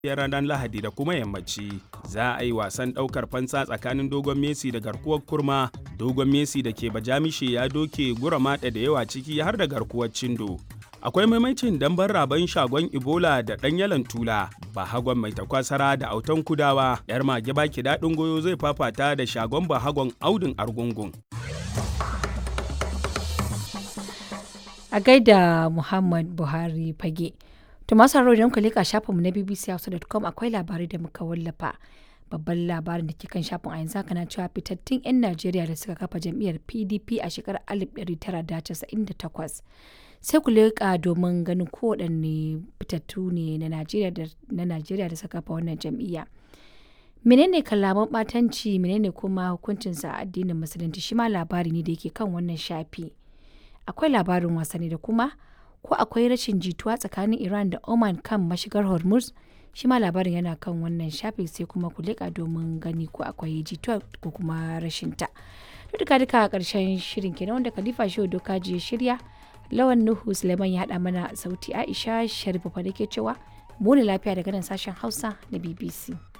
ranar Lahadi da kuma yammaci. Za a yi wasan ɗaukar fansa tsakanin Dogon Messi da garkuwar kurma. Dogon Messi da ke Bajamishe ya doke Guramaɗa da yawa ciki har da garkuwar Cindo. Akwai maimacin damben raban shagon Ebola da ɗan yalan tula. Bahagon mai takwasara da autan kudawa. Yar mage baki daɗin goyo zai fafata da shagon Bahagon Audin Argungun. a gaida Muhammad Buhari fage. To masu haro idan ku leka shafinmu na bbchausa.com akwai labarai da muka wallafa. Babban labarin da ke kan shafin a yanzu haka na cewa fitattun 'yan Najeriya da suka kafa jam'iyyar PDP a shekarar 1998. Sai ku leƙa domin ganin kowaɗanne fitattu ne na Najeriya da suka kafa wannan jam'iyya. menene kalaman ɓatanci menene kuma hukuncinsa a addinin musulunci shi ma labari ne da yake kan wannan shafi. akwai labarin wasanni da kuma ko akwai rashin jituwa tsakanin Iran da Oman kan mashigar Hormuz shi ma labarin yana kan wannan shafi sai kuma ku leƙa domin gani ko akwai jituwa ko kuma rashin ta. Duka duka ƙarshen shirin kenan wanda Khalifa Shehu Doka ya shirya Lawan Nuhu Suleiman ya haɗa mana sauti Aisha Sharifa da ke cewa mu ne lafiya daga nan sashen Hausa na BBC.